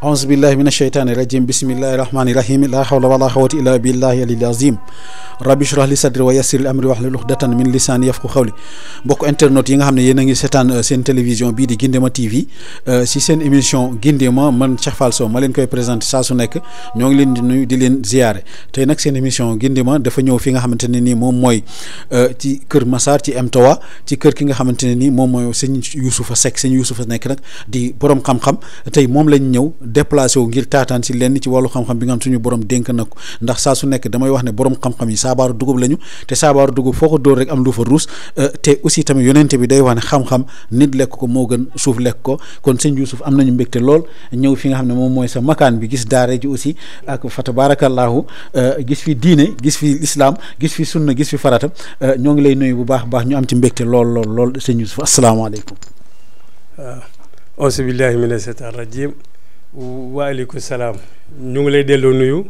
aouzu billahi min asheytaani rajim bismillahi rahmaani rahim la hawla wala xawata illa billahi alil azim rabbi shrah li sadri wa yassir li amri wahlul uqdatan min lisaani yafqu xawli mbokk internet yi nga xam ne yéen a ngi seetaan seen télévision bii di Guindéma TV si seen émission Guindéma man Cheikh Fall Sow ma leen koy présenté saa su nekk ñoo ngi leen di nuyu di leen ziyaare tey nag seen émission Guindéma dafa ñëw fi nga xamante ne nii moom mooy ci Kër Massar ci MTOA ci kër ki nga xamante ne nii moom mooy sëñ Youssoufa Seck sëñ Youssoufa nekk nag di borom xam-xam tey moom lañ ñëw déplacé wu ngir taataan si lenn ci wàllu xam-xam bi nga xam suñu borom dénk na ko ndax saa su nekk damay wax ne borom xam-xam yi saabaaru dugub lañu te saabaaru dugub foo ko dóor rek am lu fa ruus te aussi tamit yonente bi day wax ne xam-xam nit lekk ko moo gën suuf lekk ko kon sëñ Youssouf am nañu mbégte lool ñëw fi nga xam ne moom mooy sa makaan bi gis daare ji aussi ak fa tabarakallahu gis fi diine gis fi islam gis fi sunna gis fi farata ñoo ngi lay nuyu bu baax baax ñu am ci mbégte lool lool lool sëñ Youssouf asalaamaaleykum waaw auzu billahi mina seytaan rajim waaleykum salaam ñu ngi lay delloo nuyu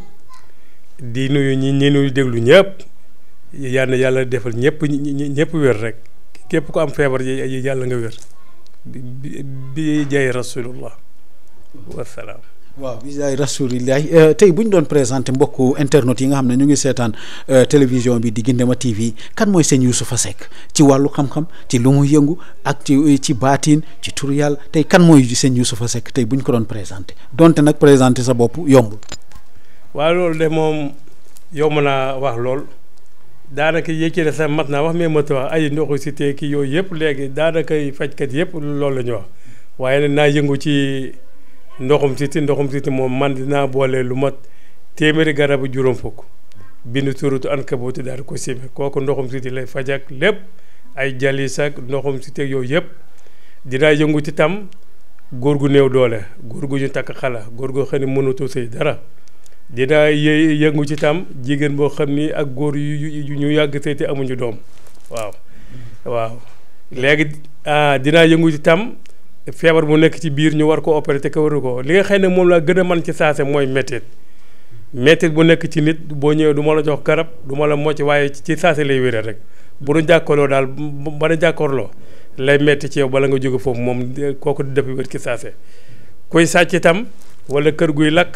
di nuyu ñi ñi nuyu déglu ñëpp yal na yàlla defal ñëpp ñëpp wér rek képp ku am feebar yi yàlla nga wér bi bi jaay rasulullah wasalaam waaw bisaay rasulillahi tey bu ñu doon présenté mbokku internet yi nga xam ne ñu ngi seetaan télévision bi di Guindéma TV kan mooy sëñ Youssoufa Seck ci wàllu xam-xam ci lu mu yëngu ak ci ci baatiin ci turu yàlla tey kan mooy sëñ Youssoufa Seck tey bu ñu ko doon présenté donte nag présenté sa bopp yombul. waaw loolu de moom yomb naa wax lool daanaka yéeg ci sax mat naa wax mais mat wax ay ndoxu si te kii yooyu yëpp léegi daanaka fajkat yëpp loolu la ñu wax waaye nag naa yëngu ci. ndoxum siti ndoxum siti moom man dinaa boole lu mat téeméeri garabu juróom fukk bind turutu ankabuuti daal ko sime kooku ndoxum siti lay faj ak lépp ay jalis ak ndoxum siti ak yooyu yëpp dinaa yëngu ci tam góor gu néew doole góor gu ñu takk xala góor goo xam ne mënatu sëy dara dinaa yë yëngu ci tam jigéen boo xam ni ak góor yu ñu yàgg sëy te amuñu doom waaw waaw léegi dinaa yëngu ci tam feebar bu nekk ci biir ñu war ko opéré te ko waru ko li nga xam ne moom laa gën a mën ci saase mooy métit métit bu nekk ci nit boo ñëwee du ma la jox garab du ma la mocc waaye ci saase lay wéree rek bu nu jàkkaarloo daal ba na jàkkaarloo lay metti ci yow bala nga jóge foofu moom kooku di def wér ci saase kuy sàcc itam wala kër guy lakk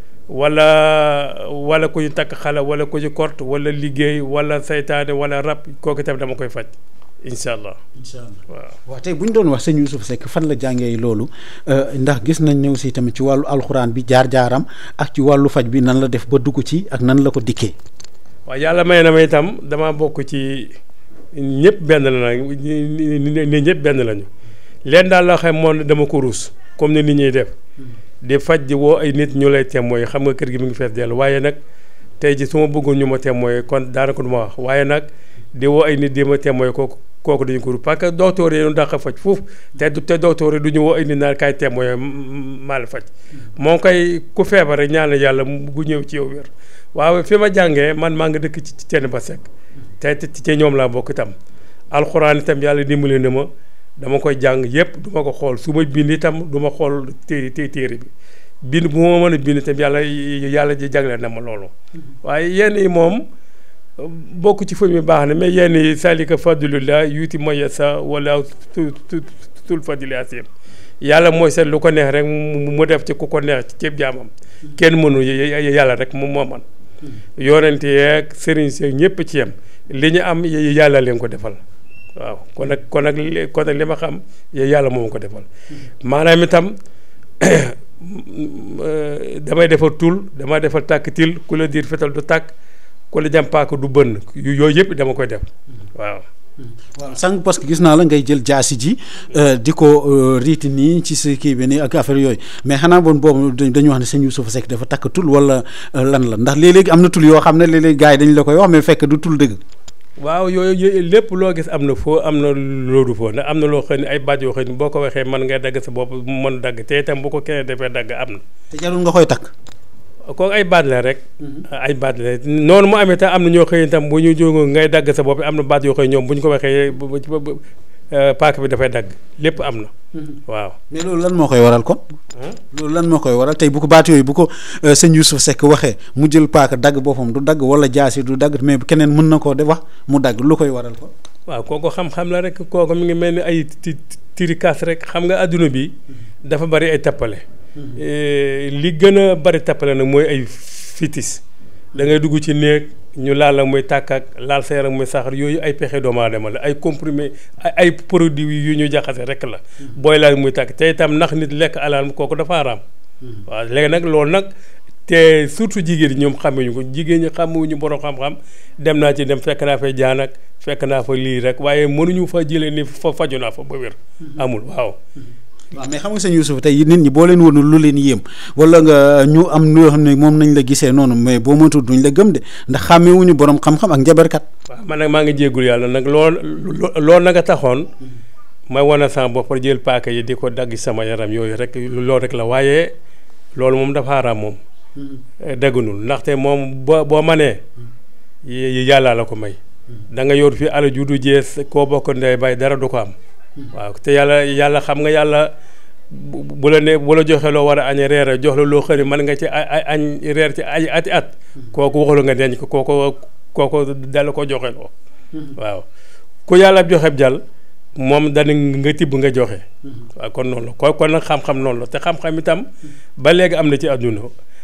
wala wala ku ñu takk xale wala ku ñu kort wala liggéey wala saytaane wala rab kooku itam dama koy faj incha allah incha allah waaw. waaw tey bu ñu doon wax sëñ Youssouf Seck fan la jàngee loolu ndax gis nañ ñëw si tamit ci wàllu alxuraan bi jaar-jaaram ak ci wàllu faj bi nan la def ba dugg ci ak nan la ko dikkee. waaw yàlla may na ma itam damaa bokk ci ñëpp benn la nag ni ñëpp benn lañu leen daal la xam moom dama ko ruus comme ni nit ñuy def di faj di woo ay nit ñu lay témoin xam nga kër gi mu ngi fees dell waaye nag tey ji su ma bëggoon ñu ma témoin kon daanaka du ma wax waaye nag di woo ay nit di ma témoin kooku kooku dañu ko ruus parce que docteur yi ñu dàq faj foofu te te docteur yi du ñu woo ay nit naan kaay témoin maa la faj moo koy ku feebar rek ñaan yàlla bu ñëw ci yow wér waaw fi ma jàngee man maa ngi dëkk ci teen ba sekk te ci ñoom laa bokk itam alxuraan itam yàlla dimbali na ma dama koy jàng yépp du ma ko xool su ma bind itam du ma xool téere téere bi bind bu ma mën a bind itam yàlla yàlla ji jagleel na ma loolu waaye yenn yi moom bokk ci foofu mi baax na mais yenn yi salika fadlullah yuuti ma yasa wala tul fadli asim yàlla mooy seet lu ko neex rek mu def ci ku ko neex ci ceeb jaamam kenn mënu yàlla rek mu moo man yonente yeeg sëriñ seeg ñëpp ci yem li ñu am yàlla leen ko defal waaw kon nag kon nag kon nag li ma xam yàlla moom ko defal maanaam itam damay defar tul damay defar tàkk til ku la diir fetal du tàkk ku la jàmpaaka du bënn yooyu yëpp dama koy def waaw waaw sànq parce que gis naa la ngay jël jaasi ji di ko riiti nii ci sa kii bi nii ak affaire yooyu mais xanaa bon boobu dañu wax ne sëñ Youssouf Seck dafa takk tul wala lan la ndax léeg-léegi am na tul yoo xam ne léeg-léeg gars yi dañu la koy wax mais fekk du tul dëgg. waaw yooyu lépp loo gis am na foo am na loolu foo ndax am na loo xam ne ay baat yoo xam ne boo ko waxee mën ngay dagg sa bopp mën dagg te itam bu ko keneen defee dagg am na. te jarul nga koy takk. kooku ay baat la rek. ay baat la noonu mu amee tam am na ñoo xëy itam bu ñu jógoo ngay dagg sa bopp am na baat yoo xëy ñoom bu ñu ko waxee paak bi dafay dagg lépp am na. waaw mais loolu lan moo koy waral kon. loolu lan moo koy waral tey bu ko baat yooyu bu ko sëñ Youssouf Seck waxee mu jël paaka dagg boppam du dagg wala jaasi du dagg mais keneen mën na koo de wax mu dagg lu koy waral kon. waaw kooku xam-xam la rek kooku mi ngi mel ni ay ti tiri kaas rek xam nga adduna bi dafa bari ay tappale li gën a bari tappale nag mooy ay fitis da ngay dugg ci néeg ñu laal la muy tàkk ak laal sa yaram muy saxar yooyu ay pexe doomu aadama la ay comprimé ay produits yu ñu jaxase rek la booy laal muy tàkk te itam nax nit lekk alal kooku dafa araam waaw léegi nag loolu nag te surtout jigéen ñi ñoom xamuñu ko jigéen ñi xamuñu borom xam-xam dem naa ci dem fekk naa fa jaan ak fekk naa fa lii rek waaye mënuñu fa jëlee ni fa faju naa fa ba wér amul waaw waaw mais xam nga sëñ Youssouf tey nit ñi boo leen woon lu leen yéem wala nga ñu am loo xam ne moom nañ la gisee noonu mais boo moytuwul duñ la gëm de ndax xàmmewuñu borom xam-xam ak njabarkat. waaw man nag maa ngi jéggul yàlla nag lool loolu nag a taxoon may wane sama bopp jël paaka yi di ko dagg sama yaram yooyu rek loolu rek la waaye loolu moom dafa araam moom. dëggunul ndaxte moom boo boo manee yàlla la ko may. da nga yor fi ala ju du jees koo bokk ndey bay dara du ko am. waaw te yàlla yàlla xam nga yàlla bu la ne bu la joxe loo war a añ reer jox la loo xëri mën nga ci ay añ reer ci ay ati at kooku waxulu nga denc ko kooku kooku dala ko joxe loo waaw ku yàlla joxe jàll moom dana nga tibb nga joxe waaw kon noonu la ko kon nag xam-xam noonu la te xam-xam itam ba léegi am na ci àdduna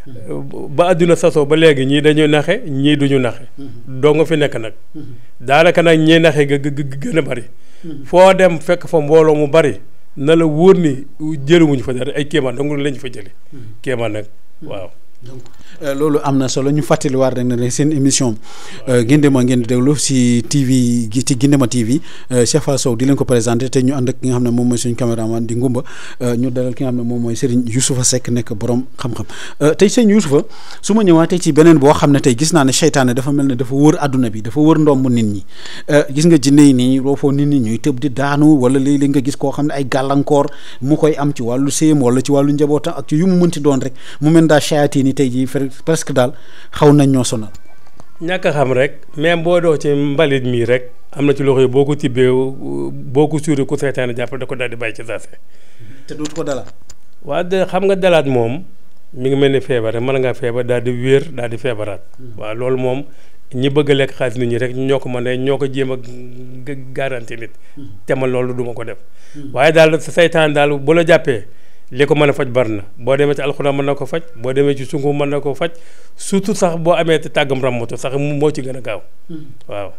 ba àdduna sasoo ba léegi ñii dañuy naxe ñii duñu naxe doo nga fi nekk nag daanaka nag ñii naxe ga gën a bari foo dem fekk fa mbooloo mu bari na la wóor ni jëliwuñu fa dara ay kéemaan dong lañ fa jële kéemaan nag waaw donc loolu am na solo ñu fàttaliwaat rek ne seen émission Guindéma ngeen di déglu si TV gi ci Guindéma TV Cheikh Fall Sow di leen ko présenté te ñu ànd ak ki nga xam ne moom mooy suñu caméraman di Ngumba ñu dalal ki nga xam ne moom mooy Serigne Youssoufa Seck nekk borom xam-xam tey sëñ Youssoufa su ma ñëwaatee ci beneen boo xam ne tey gis naa ne seytaane dafa mel ne dafa wër àdduna bi dafa wër ndomb nit ñi gis nga jinne yi nii roofoo nit ñi ñuy tëb di daanu wala léeg-léeg nga gis koo xam ne ay gàllankoor mu koy am ci wàllu séem wala ci wàllu njabootam ak ci yu mu mënti doon rek mu mel daa shayaati ni tey jii presque daal xaw nañ ñoo sonal. ñàkk a xam rek même boo doo ci mbalit mii rek am na ci loxo yi boo ko tibbee boo ko suuri ku seytaane jàpp da ko daal di bàyyi ci saase. te dootu ko dalaat. waa de xam nga dalaat moom mi ngi mel ni feebar rek mën ngaa feebar daal di wéer daal di feebaraat. waaw loolu moom ñi bëgg a lekk xaalis nit ñi rek ñoo ko mën a ñoo ko jéem a garanti nit. te man loolu duma ko def. waaye daal seytaan daal bu la jàppee. li ko mën a faj bari na boo demee ci alxuraan mën na ko faj boo demee ci sungu mën na ko faj surtout sax boo amee te tàggam ramatu sax moo ci gën a gaaw waaw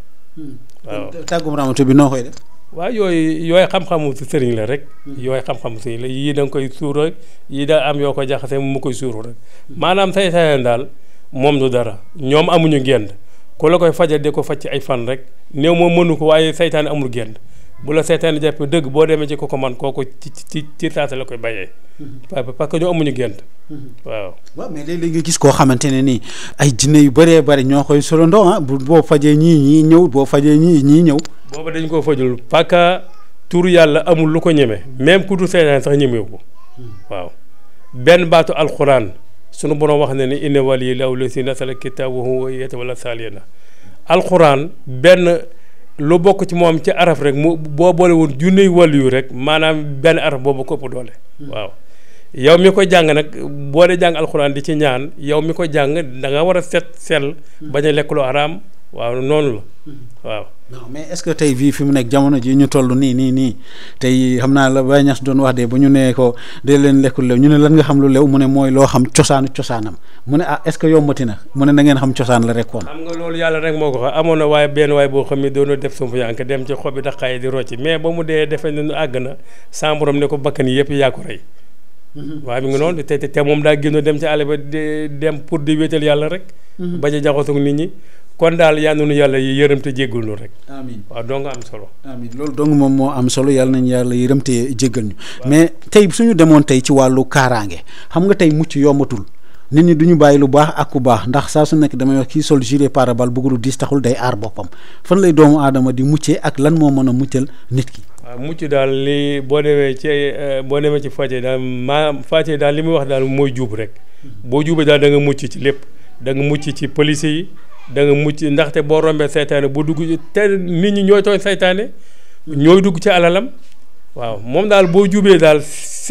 waaw tàggum ramatu bi noo koy def waaw yooyu yooyu xam-xamu sëriñ la rek yooyu xam-xamu sëriñ la yii da nga koy suur yii da am yoo ko jaxase mu koy suuru rek maanaam say sayeen daal moom du dara ñoom amuñu génd ku la koy fajal di ko faj ci ay fan rek néew moom mënu ko waaye saytaane amul génd bu la seytaane jàppee dëgg boo demee ci ko ko man kooku ci ci ci saasa la koy bàyyee. parce que ñoo amuñu gént. waaw. waaw mais léeg-léeg nga gis koo xamante ne nii ay jinne yu bëree bëri ñoo koy solandoo ah bu boo fajee ñii ñii ñëw boo fajee ñii ñii ñëw. booba dañ koo fajul parce que tur yàlla amul lu ko ñeme même ku dul seytaane sax ñemewu ko. waaw benn baatu alxuraan sunu borom wax na ni inna waliya llaahu llazii nazzala kitaaba wa huwa yatawalla saalihiina alxuraan benn. lu bokk ci moom ci araf rek mu boo boole woon junne wàll yu rek maanaam benn araf boobu ko ëpp doole. waaw yow mi ko jàng nag boo dee jàng alxuraan di ci ñaan yow mi ko jàng da nga war a set sell. bañ a lekk lu araam waaw noonu la waaw. non mais est-ce que tey bii fi mu nekk jamono ji ñu toll nii nii nii tey xam naa la Baye Niass doon wax de bu ñu nee ko dee leen lekkul lew ñu ne lan nga xam lu lew mu ne mooy loo xam cosaanu cosaanam mu ne ah est-ce que yombati na mu ne na ngeen xam cosaan la rek kon. xam nga loolu yàlla rek moo ko xam amoon na waaye benn waay boo xam ne doon def sump yank dem ci xob bi daqaay di rocci mais ba mu dee defe ne àgg na sa borom ne ko bakkan yëpp yaa ko rey. waaye mi ngi noonu te te moom daa génn dem ci àll ba di dem pour di wéetal yàlla rek. bañ a jaxasoo nit ñi. kon daal yal nañu yàlla yërëm te jéggal ñu rek. amiin waaw doo nga am solo. amiin loolu dong moom moo am solo yàlla nañu yàlla yërëm te jéggal ñu. mais tey suñu demoon tey ci wàllu kaaraange xam nga tey mucc yombatul nit ñi du ñu bàyyi lu baax ak ku baax ndax saa su nekk damay wax kii sol gilet pare-balles bëgg lu diis taxul day aar boppam fan lay doomu aadama di muccee ak lan moo mën a muccal nit ki. waaw mucc daal li boo demee ci boo demee ci Fatiha daal maa Fatiha daal li muy wax daal mooy juub rek boo juubee daal da nga mucc ci lépp da nga mucc ci police yi. da nga mucc ndaxte boo rombee saytaane bu dugg te nit ñi ñooy tooñ saytaane ñooy dugg ci alalam waaw moom daal boo jubee daal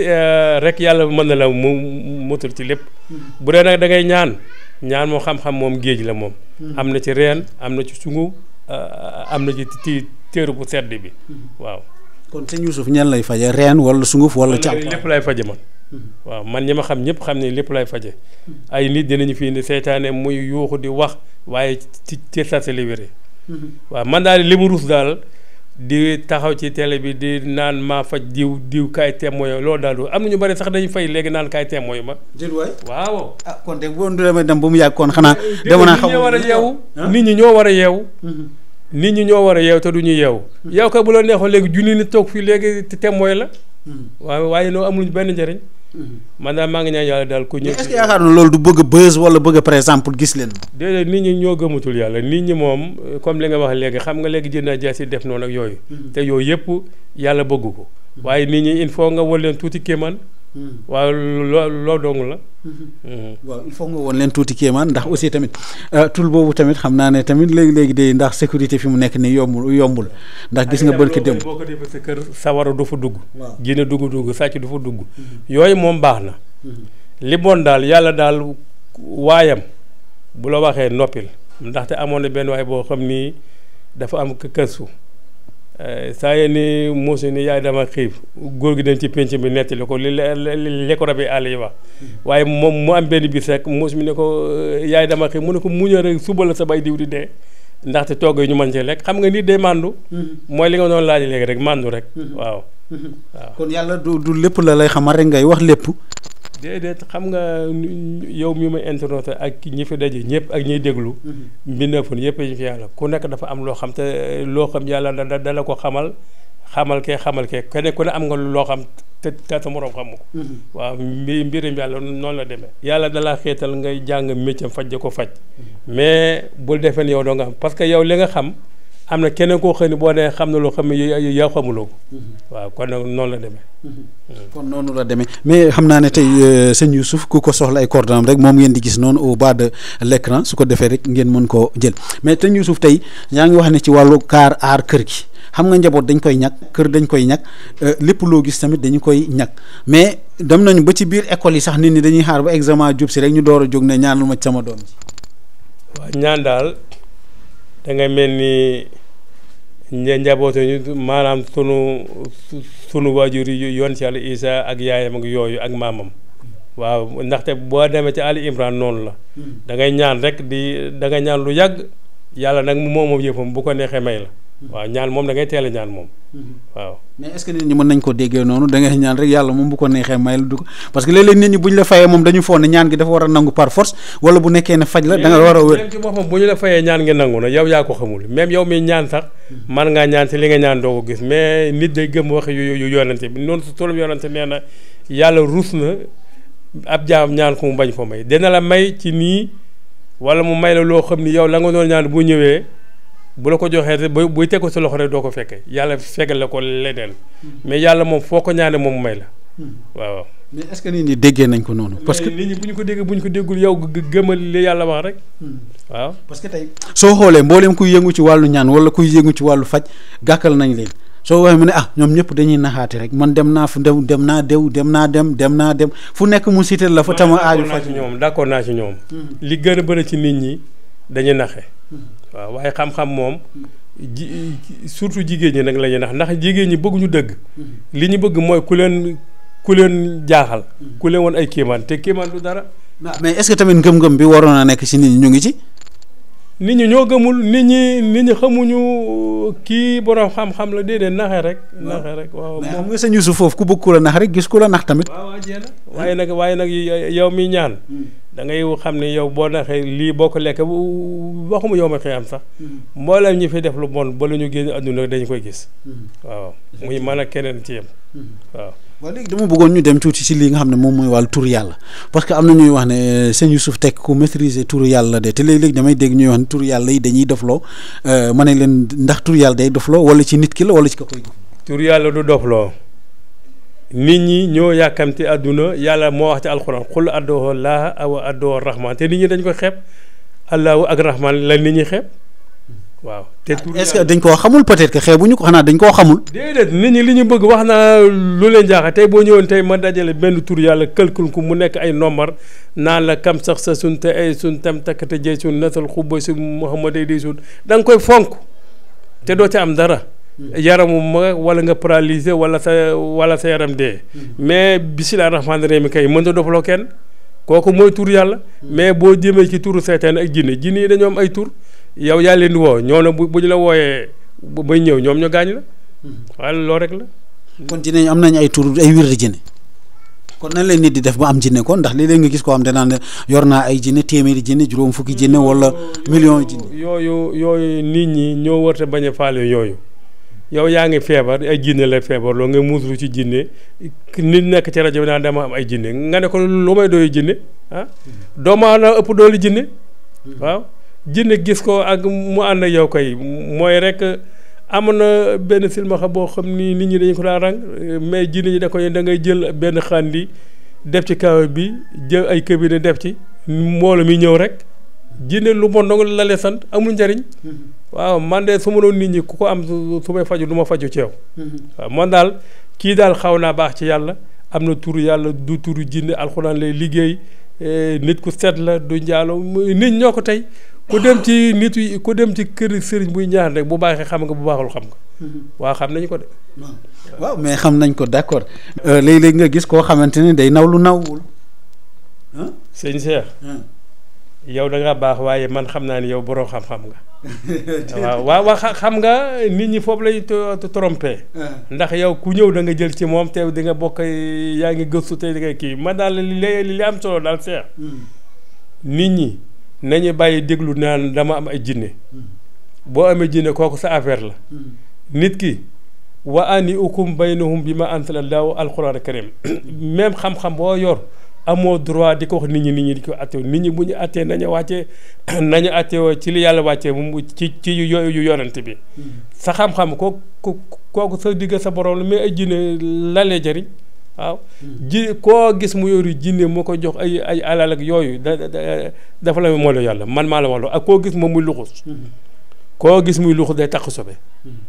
rek yàlla mën na la mu motul ci lépp bu dee nag da ngay ñaan ñaan moo xam-xam moom géej la moom am na ci reen am na ci sungu am na ci ti téeru bu sedd bi waaw kon sëñ Youssouf ñan lay faje reen wala sunguf wala càmm lépp lay faje man waaw man ñi ma xam ñëpp xam ne lépp lay faje ay nit dinañu fi indi seytaane muy yuuxu di wax waaye ci ci sase li wéree waaw man daal li mu rus daal di taxaw ci télé bi di naan maa faj diw diw kaay témoin loolu daal du am na ñu bari sax dañuy fay léegi naan kaay témoin ma jël waay waaw ah kon de boo demee dem ba mu yàgg kon xanaa dama naa nit ñi ñoo war a yeewu nit ñi ñoo war a yeewu nit ñi ñoo war a yeewu te du ñu yeewu yow kay bu la neexoon léegi junni nit toog fii léegi témoin la waaw waaye noo amuluñ benn njëriñ man daal maa ngi ñaan yàlla daal ku ñëw est-ce que yaakaar na loolu du bëgg a buzz wala bëgg a par exemple gis leen déedéet nit ñi ñoo gëmatul yàlla nit ñi moom comme li nga wax léegi xam nga léegi jënd jaasi def noonu ak yooyu te yooyu yëpp yàlla bëgg ko waaye nit ñi il faut nga wal leen tuuti kéemaan waaw loo loo dong la waaw il faut nga woon leen tuuti kéemaan ndax aussi tamit tul boobu tamit xam naa ne tamit léegi-léegi de ndax sécurité fi mu nekk ni yombul yombul ndax gis nga bërki dem boo ko defee sa kër sawara du fa dugg waaw jinne dugg dugg sàcc du fa dugg yooyu moom baax na li bon daal yàlla daal waayam bu la waxee noppil ndaxte amoon na benn waay boo xam ni dafa am këstu saa yee ni muusu ni yaay dama xiif góor gi dem ci pénc bi nettali ko li li ko rabi àll yi wax waaye moom mu am benn bis rek muus mi ne ko yaay dama xiif mu ne ko muñal rek suba la sa bay diw di dee ndaxte togg yi ñu mën cee lekk xam nga nit day màndu mooy li nga doon laaj léegi rek màndu rek waaw waaw kon yàlla du du lépp la lay xamal rek ngay wax lépp déedéet xam nga yow mi ma internet ak ñi fi daje ñëpp ak ñiy déglu mbindeefun yëpp ñu fi yàlla ku nekk dafa am loo xam te loo xam yàlla da da la ko xamal xamal kee xamal kee kenn ku ne am nga loo xam te te sa moroom xamu ko waaw mbi mbirim yàlla noonu la demee yàlla dalaa xeetal ngay jàng métier faj ko faj mais bul defee ne yow doo nga xam parce que yow li nga xam am na keneen koo xam ne boo nee xam na loo xam ne yow xamuloo ko waaw kon nag noonu la demee kon noonu la demee mais xam naa ne tey sëñ Youssouf ku ko soxla ay coordonnées rek moom ngeen di gis noonu au bas de l'écran su ko defee rek ngeen mën koo jël mais sëñ Youssouf tey yaa ngi wax ne ci wàllu kaar aar kër gi xam nga njaboot dañ koy ñàkk kër dañ koy ñàkk lépp loo gis tamit dañu koy ñàkk mais dem nañu ba ci biir école yi sax nit ñi dañuy xaar ba examen jub si rek ñu door a jóg ne ñaanal ma ci sama doom ji waaw ñaan daal da ngay mel ni ña njabootu ñu maanaam sunu sunu waajur yi yoon ci yàlla Isa ak yaayam ak yooyu ak maamam waaw ndaxte boo demee ci Ali Imran noonu la da ngay ñaan rek di da ngay ñaan lu yàgg yàlla nag moom moom yëppam bu ko neexee may la waaw ñaan moom da ngay teel a ñaan moom waaw mais est-ce que nit ñi mën nañ ko déggee noonu da ngay ñaan rek yàlla moom bu ko neexee may la du ko parce que léeg-léeg nit ñi bu ñu la fayee moom dañu foog ne ñaan gi dafa war a nangu par force wala bu nekkee ne faj la da nga war a wér même ci boppam bu ñu la fayee ñaan ngi nangu na yow yaa ko xamul même yow mi ñaan sax man ngaa ñaan ci li nga ñaan doo ko gis mais nit day gëm wax yu yu yonante bi noonu su tolum yonante nee na yàlla ruus na ab jaam ñaan ko mu bañ ko may dina la may ci nii wala mu may la loo xam ni yow la nga doon ñaan bu ñëwee bu la ko joxee rek bu buy teg ko sa loxo rek doo ko fekkee yàlla fegal la ko leneen mais yàlla moom foo ko ñaane moom may la waaw. mais est-ce que nit ñi déggee nañ ko noonu. parce que nit ñi bu ñu ko déggee bu ñu ko déggul yow gëmal li yàlla wax rek. waaw parce que tey soo xoolee mbooleem kuy yëngu ci wàllu ñaan wala kuy yëngu ci wàllu faj gàkkal nañ leen soo waxee mu ne ah ñoom ñëpp dañuy naxaate rek man dem naa fu dem dem naa dew dem naa dem dem naa dem fu nekk mu cité la fa tama aaju faj ci ñoom d'accord naa ci ñoom. li gën a bëri ci nit ñi dañuy naxe waaw waaye xam-xam moom ji surtout jigéen ñi nag la ñuy nax ndax jigéen ñi bëgguñu dëgg li ñu bëgg mooy ku leen ku leen jaaxal ku leen woon ay kéemaan te kéemaan du dara mais est-ce que tamit ngëm-ngëm bi waroon a nekk ci nit ñi ñu ngi ci nit ñi ñoo gëmul nit ñi nit ñi xamuñu kii borom xam-xam la déedéet naxe rek naxe rek waaw mais xam nga sëñ Youssouf foofu ku bëgg ku la nax rek gis ku la nax tamit waaw waaw jéem waaye nag waaye nag yow mi ñaan da ngay xam ne yow boo naxee lii boo ko lekk waxuma yow ma xëy am sax mboolem ñi fi def lu bon ba la ñu génn àdduna dañu koy gis waaw muy mën a keneen ci yem waaw waaw léegi dama bëggoon ñu dem tuuti ci lii nga xam ne moom mooy wàllu turu yàlla parce que am na ñuy wax ne sëñ Youssouf Tekk ku maîtriser turu yàlla de te léeg-léeg damay dégg ñuy wax ne turu yàlla yi dañuy dofloo ma ne leen ndax turu yàlla day dofloo wala ci nit ki la wala ci ka koy turu yàlla du dofloo nit ñi ñoo yàkkamti àdduna yàlla moo wax ci alxuraan xul addoo laa awa addoo rahman te nit ñi dañ ko xeeb allahu ak rahman la nit ñi xeeb waaw te tur est-ce que dañ koo xamul peut-être que xeebuñu ko xanaa dañ koo xamul déedéet nit ñi li ñu bëgg wax naa lu leen jaaxal tey boo ñëwoon tey ma dajale benn tur yàlla këlkul ko mu nekk ay nombar naan la kam sax sa sun te ay sun tam takkate jëy sun nasal xubba su muhammad ay di sun da nga koy fonk te doo ci am dara yaramu ma wala nga paralysé wala sa wala sa yaram dee mais bisimilah rahmaani rahim kay mënta dofaloo kenn kooku mooy tur yàlla mais boo jëmee ci turu seytaane ak jinne jinne yi dañoo am ay tur yow yaa leen di woo ñoo ne bu bu ñu la wooyee bay ñëw ñoom ñu gaañ la waaye loolu rek la kon jinne am nañ ay tur ay wir di jinne kon nan lay nit di def ba am jinne kon ndax léeg-léeg nga gis koo xam danaan yor naa ay jinne téeméeri jinne juróom fukki jinne wala million jinne yooyu yooyu nit ñi ñoo warta bañ a faale yooyu yow yaa ngi feebar ay jinne la feebar loo nga muuslu ci jinne nit nekk ci rajo bi naan dama am ay jinne nga ne ko lu may doyu jinne ah doomu aadama ëpp doolu jinne waaw jinne gis ko ak mu ànd ak yow koy mooy rek am na benn silmaxa boo xam ni nit ñi dañu ko daan rang mais jinne ñi da koy da ngay jël benn xandi def ci kaw bi jël ay cabinet def ci mbooloo mi ñëw rek jinne lu bon dong la lee sant amul njariñ waaw man de su ma doon nit ñi ku ko am su may faju du ma faju ci yow waaw man daal kii daal xaw naa baax ci yàlla am na turu yàlla du turu jinne alxuraan lay liggéey nit ku set la du njaalo nit ñoo ko tey ku dem ci nit yi ku dem ci kër sëriñ buy ñaan rek bu baaxee xam nga bu baaxul xam nga waaw xam nañu ko de waaw mais xam nañ ko d'accord léeg-léeg nga gis koo xamante ni day naw lu nawul sëñ Cheikh yow da nga baax waaye man xam naa ni yow borom xam-xam nga waaw waaw waaw xam nga nit ñi foofu lay trompé ndax yow ku ñëw da nga jël ci moom te di nga bokk yaa ngi gëstu te di nga kii man daal li li am solo daal Cheikh nit ñi nañu bàyyi déglu naan dama am ay jinne boo amee jinne kooku sa affaire la nit ki wa ani ukum baynahum bi ma anzala Allahu alquran karim même xam-xam boo yor amoo droit di ko wax nit ñi nit ñi di ko attee nit ñi bu ñu attee nañu wàccee nañu attewoo ci li yàlla wàccee mu ci ci yu yu yonent bi sa xam-xam ko kooku sa digg sa borom la mais ay jinne lalee jëriñ waaw ji koo gis mu yoru jinne moo ko jox ay ay alal ak yooyu da dafa la moo la yàlla man maa la wax ak koo gis moom muy luxus koo gis muy luxus day takk sobe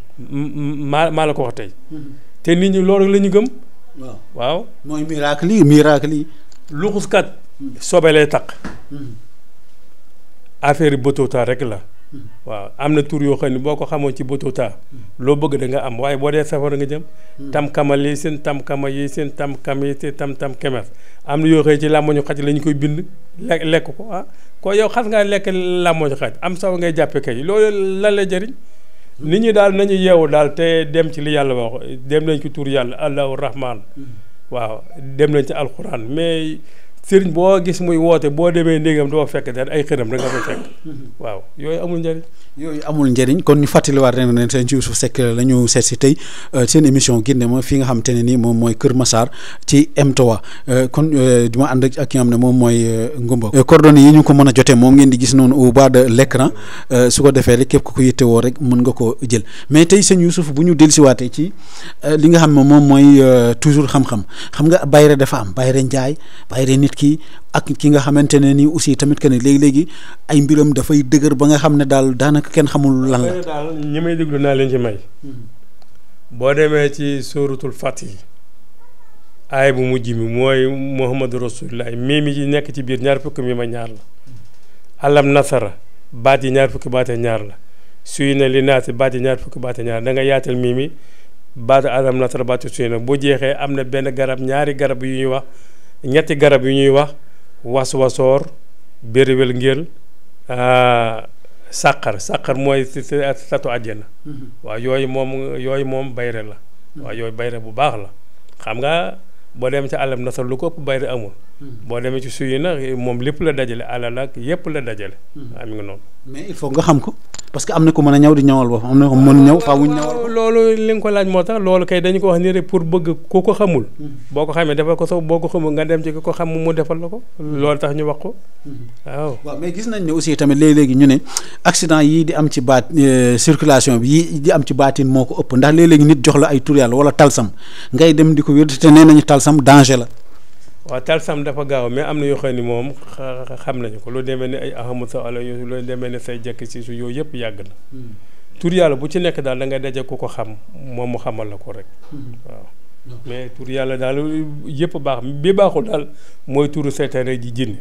maa maa la ko wax tey te nit ñi loolu la ñu gëm waaw waaw mooy miracle yi miracle yi luxuskat sobe lay takk affaire yi bëtootaa rek la waaw am na tur yoo xam ne boo ko xamoon ci bëtootaa loo bëgg da nga am waaye boo dee safara nga jëm tam kamal yi seen tam kama yi seen tam kam yi seen tam tam kemer am na yoo xam ne ci làmmoñu xaj la ñu koy bind lekk lekk ko ah ko yow xas ngaa lekk làmmoñu xaj am saw ngay jàppe kay loolu lan lay jëriñ nit ñi daal nañu yeewu daal te dem ci li yàlla wax dem nañ ci tur yàlla allahu rahman waaw dem nañ ci alxuraan mais sëriñ boo gis muy woote boo demee ndégam doo fekk daal ay xëram rek nga fay fekk waaw yooyu amul njëriñ yooyu amul njëriñ kon ñu fàttaliwaat ren ne seen Youssouf Seck la ñu seet si tey seen émission Guindé ma fi nga xamante ne nii moom mooy Kër Massar ci M3 kon di ma ànd ak ki nga xam ne moom mooy Ngumba coordonnées yi ñu ko mën a jotee moom ngeen di gis noonu au bas de l'écran su ko defee rek képp ku ko yittewoo rek mën nga ko jël mais tey seen Youssouf bu ñu dellusiwaatee ci li nga xam ne moom mooy toujours xam-xam xam nga bayre dafa am bayre njaay bayre nit ki ak ki nga xamante ne nii aussi tamit que ne léegi-léegi ay mbiram dafay dëgër ba nga xam ne daal daanaka kenn xamul lan la daal ñi may déglu naa leen ci may boo demee ci sóoratul Faatiha aay bu mujj mi mooy Muhammadu Rasulullah mii mi ci nekk ci biir ñaar fukki mi ma ñaar la alam nasara baat yi ñaar fukki baate ñaar la suy na li naasi baat yi ñaar fukki baate ñaar da nga yaatal mii mi baat alam nasara baat suy na bu jeexee am na benn garab ñaari garab yu ñuy wax ñetti garab yu ñuy wax was wasoor bériwél ngéel sàqar sàqar mooy si si satu àjjana waaw yooyu moom yooyu moom bayre la waaw yooyu bayre bu baax la xam nga boo demee ci àllam nasar lu ko ëpp bayre amul boo demee ci suy na moom lépp la dajale alal ak yépp la dajale waaw mi ngi noonu mais il faut nga xam ko parce que am na ko mën a ñëw di ñëwal boppam am na ko mën ñëw faa wuñ ñëwal loolu li nga ko laaj moo tax loolu kay dañu ko wax nii rek pour bëgg ku ko xamul boo ko xamee defal ko sax boo ko xamul nga dem ci ku ko xam mu defal la ko loolu tax ñu wax ko waaw waaw mais gis nañ ne aussi tamit léeg-léegi ñu ne accident yii di am ci baat circulation bi yii di am ci baatin moo ko ëpp ndax léeg-léegi nit jox la ay tur yàlla wala talsam ngay dem di ko wér te nee nañu talsam danger la waaw talsam dafa gaaw mais am na yoo xam ni moom xam nañu ko lu demee ni ay ahamu sa ala yo lu demee ni say jekk si su yooyu yëpp yàgg na tur yàlla bu ci nekk daal da ngay daje ku ko xam moom mu xamal la ko rek waaw mais tur yàlla daal yëpp baax bi baaxul daal mooy turu seytaane ji jinne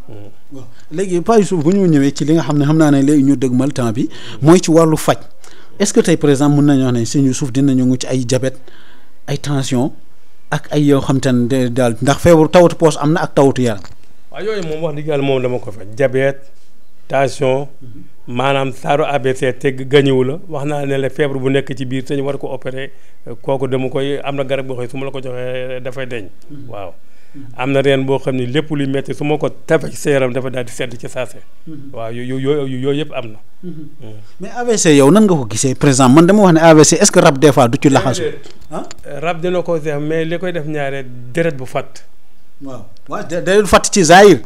waaw léegi Pa Youssouf bu ñu ñëwee ci li nga xam ne xam naa ne léegi ñu dëgmal temps bi mooy ci wàllu faj est-ce que tey par exemple mën nañu wax ne sëñ Youssouf dinañu ngu ci ay diabète ay tension ak ay yoo xam te ne daal ndax feebaru tawatu poos am na ak tawatu yaram. waaw yooyu moom wax dëgg yàlla moom dama ko faj diabète tension maanaam saaru ABC te gañëwu la wax naa ne la feebar bu nekk ci biir te ñu war ko opérer kooku dama koy am na garab boo xam ne su ma la ko joxee dafay deñ waaw am na reen boo xam ne lépp luy metti su ma ko tafee ci sa yaram dafa daal di sedd ci saase waaw yo yo yooyu yëpp am na mais AVC yow nan nga ko gisee par exemple man dama wax ne AVC est-ce que rab des fois du ci laxasu ah rab dina ko def mais li koy def ñaare deret bu fàtt waaw waaw day fàtt ci zaahir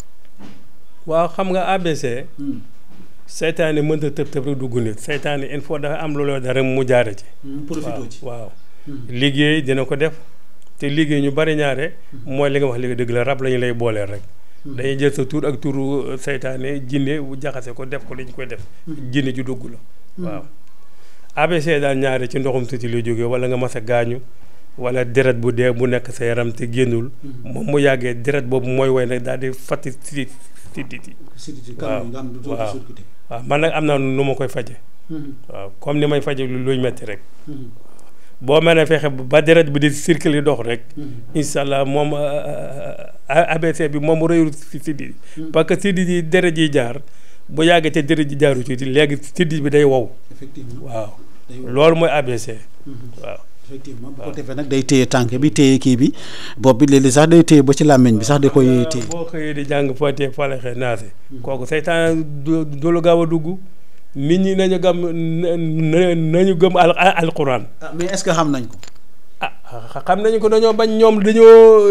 waaw xam nga ABC seytaane mënta tëb tëb rek dugg nit seytaane il faut dafa am looloo dara mu jaare ci profité ci waaw liggéey dina ko def te liggéey ñu bari ñaare mooy li nga wax léegi dëgg la rab la ñu lay booleel rek dañuy jël sa tur ak turu seytaane jinne bu jaxase ko def ko li ñu koy def jinne ju dugg la waaw ABC daal ñaare ci ndoxum tuuti lay jógee wala nga mas a gaañu wala deret bu dee bu nekk sa yaram te génnul moom mu yàggee deret boobu mooy woy nag daal di fatti si si si waaw waaw waaw man nag am na nu ma koy faje waaw comme ni may faje luy metti rek boo mën a fexe ba deret bi di circuler dox rek incha allah moom ABC bi moom rëyul si siddi parce que siddi yi deret yi jaar bu yàggee te deret ji jaaru ci léegi siddi bi day wow waaw loolu mooy ABC waaw effectivement bu ko defee nag day téye tànk bi téye kii bi bopp bi léeg-léeg sax day téye ba ci làmmiñ bi sax da koy téye boo xëyee di jàng fàttee falaxe naase kooku seytaan du du la gaaw a dugg nit ñi nañu gëm nañu gëm al alquran mais est-ce que xam nañ ko ah xam nañu ko dañoo bañ ñoom dañoo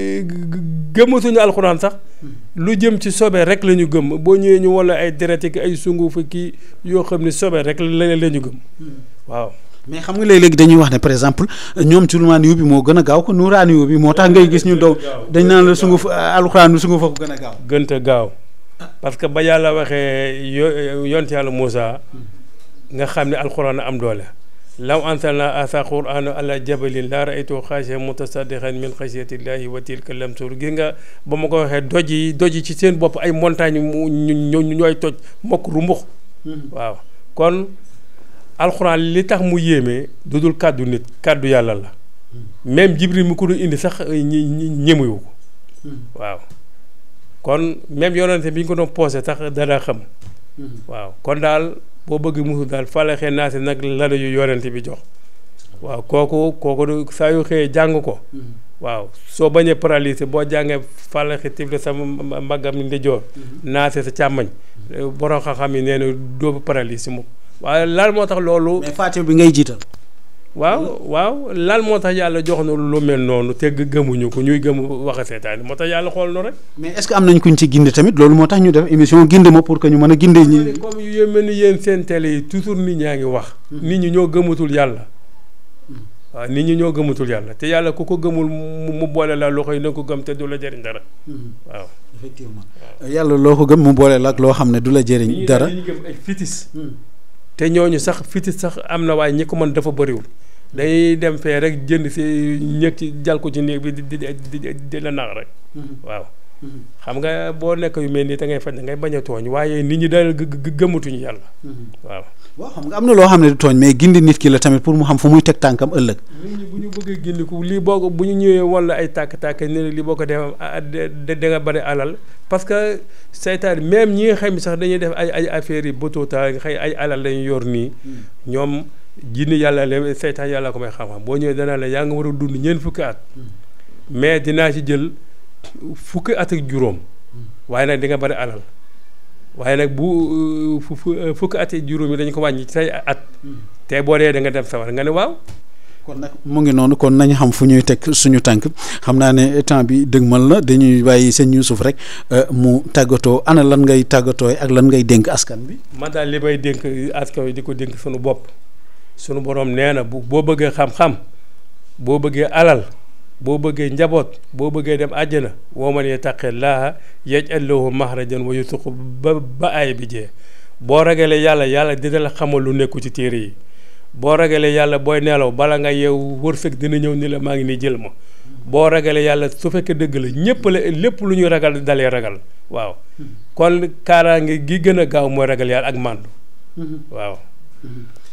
gëmatuñu alxuraan sax lu jëm ci sobe rek la ñu gëm boo ñëwee ñu wala ay deret ak ay sungu fa kii yoo xam ne sobe rek la la ñu gëm waaw mais xam nga léeg-léegi dañuy wax ne par exemple ñoom sulmaaniyu bi moo gën a gaaw ko nuuraaniyu bi moo tax ngay gis ñu dow dañ naan la sungu fa alxuraan bi sungu fa ko gën a gaaw gënta gaaw parce que ba yàlla waxee yo yont yàlla Moussa nga xam ne alxuraan am doole law anzalna asa qur'ana ala jabalin la ra'aytu xaashi'an mutasaddiqan min xashyatillahi wa tilka lamsur gis nga ba ma ko waxee doj yi doj yi ci seen bopp ay montagne mu ñu ñooy toj mokk rumbux waaw kon alxuraan li tax mu yéeme du dul kàddu nit kàddu yàlla la même jibril mi ko doon indi sax ñi ñemewu ko waaw kon même yonente bi ñu ko doon posé sax dana xam waaw kon daal boo bëgg musu daal falaxee naase nag la yu yonente bi jox waaw kooku kooku saa yu xëyee jàng ko waaw soo bañee paralysé boo jàngee falaxe tifle sa mbaggam ndijoor naase sa càmmañ borom xam-xam yi nee na doo paralysé moom waaye lan moo tax loolu. mais Faatiha bi ngay jiital. waaw waaw lan moo tax yàlla jox na lu mel noonu te gëmuñu ko ñuy gëm wax a seetaan moo tax yàlla xool no rek. mais est-ce que am nañ kuñ ci ginde tamit loolu moo tax ñu def émission ginde ma pour que ñu mën a ginde ñi. comme yu mel ni yéen seen télé yi toujours nit ñaa ngi wax. nit ñi ñoo gëmatul yàlla. waaw nit ñi ñoo gëmatul yàlla te yàlla ku ko gëmul mu boole la loxo yi na ko gëm te du la jëriñ dara. waaw effectivement yàlla loo ko gëm mu boole la ak loo xam ne du la jëriñ dara. ñu gëm ay fitis. te ñooñu sax fitis sax am na waaye ñi ko mën dafa bëriwul dañuy dem fee rek jënd si ñëg ci jal ko ci néeg bi di di di di la nax rek waaw xam nga boo nekk yu mel nii da ngay faj da ngay bañ a tooñ waaye nit ñi daal gëmatuñu yàlla waaw waaw xam nga am na loo xam ne du tooñ mais gindi nit ki la tamit pour mu xam fu muy teg tànkam ëllëg nit ñi bu ñu bëggee gindi ko lii boo ko bu ñu ñëwee wala ay tàkk-tàkk ne lii boo ko def da nga bari alal parce que seytaan même ñi nga xam ne sax dañuy def ay ay affaires yi bëtoota xëy ay alal lañu yor nii ñoom jinni yàlla le seytaan yàlla ko may xam-xam boo ñëwee danaa la yaa nga war a dund ñeent fukki at mais dinaa ci jël fukki at ak juróom waaye nag di nga bari alal waaye nag bu fukki at ak juróom yi dañu ko wàññi ci say at te boo dee da nga dem sawar nga ne waaw kon nag mu ngi noonu kon nañu xam fu ñuy teg suñu tànk xam naa ne temps bi dëgmal na dañuy bàyyi sëñ Youssouf rek mu tàggatoo ana lan ngay tàggatoo ak lan ngay dénk askan bi. man daal li may dénk askan wi di ko dénk suñu bopp suñu borom nee na bu boo bëggee xam-xam boo bëggee alal boo bëggee njaboot boo bëggee dem àjjana woo man yattaqi llaaha yaj'al lahu maxrajan wa yarzuqhu ba ba aay bi jee boo ragalee yàlla yàlla dina la xamal lu nekku ci téere yi. boo ragalee yàlla booy nelaw bala nga yeewu wërsëg dina ñëw ni la maa ngi nii jël ma boo ragalee yàlla su fekkee dëgg la ñëpp la lépp lu ñuy ragal dalee ragal waaw kon kaaraange gi gën a gaaw mooy ragal yàlla ak màndu waaw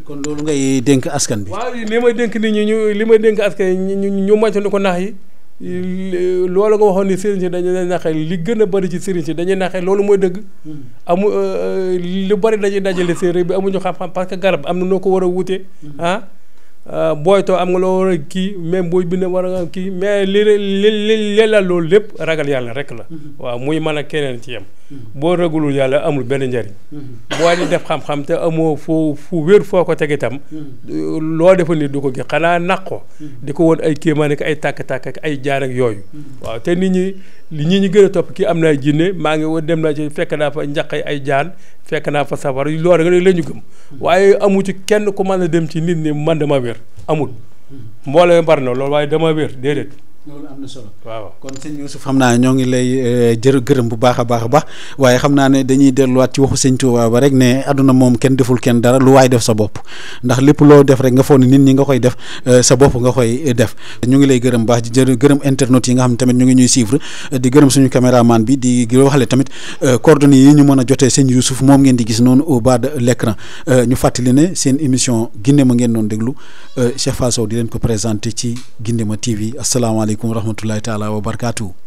kon loolu ngay dénk askan bi. waaw li may dénk nit ñi ñu li may dénk askan ñu ñu ñu moytandiku ko nax yi loolu nga waxoon ni sëriñ si dañuy naxee li gën a bëri ci sëriñ si dañuy naxee loolu mooy dëgg. amu lu bëri dañuy dajale séeréer bi amuñu xam-xam parce que garab am na noo ko war a wute ah. booytoo am nga loo war a kii même booy bind war a kii mais li li li la loolu lépp ragal yàlla rek la. waaw muy mën a keneen ci yem. boo ragalul yàlla amul benn njariñ. boo di def xam-xam te amoo fu fu wér foo ko teg itam. loo defa nit du ko gis xanaa naq ko. di ko woon ay kéemaan ak ay tàkk-tàkk ak ay jaar ak yooyu. waaw te nit ñi li ñi ñi gën a topp kii am na ay jinne maa ngi woon dem naa ci fekk naa fa njaq ay jaan fekk naa fa safara loolu rek la ñu gëm. waaye amu ci kenn ku mën a dem ci nit ñi man dama wér amul. mbooloo bari na loolu waaye dama wér déedéet. loolu am na solo waaw kon sëñ Youssouf xam naa ñoo ngi lay jërë gërëm bu baax a baax a baax waaye xam naa ne dañuy delluwaat ci waxu sëñ Tuubaa ba rek ne àdduna moom kenn deful kenn dara lu waay def sa bopp ndax lépp loo def rek nga foog ne nit ñi nga koy def sa bopp nga koy def ñu ngi lay gërëm baax di jërë gërëm internet yi nga xam tamit ñu ngi ñuy suivre di gërëm suñu caméraman bi di waxale tamit coordonnées yi ñu mën a jotee sëñ Youssouf moom ngeen di gis noonu au bas de l'écran ñu fàttali ne seen émission Guindéma ngeen doon déglu Cheikh Fall Sow di leen ko présenté ci Guindéma TV asalaamaaleykum wa rahmatullahi taala wa barakaatu.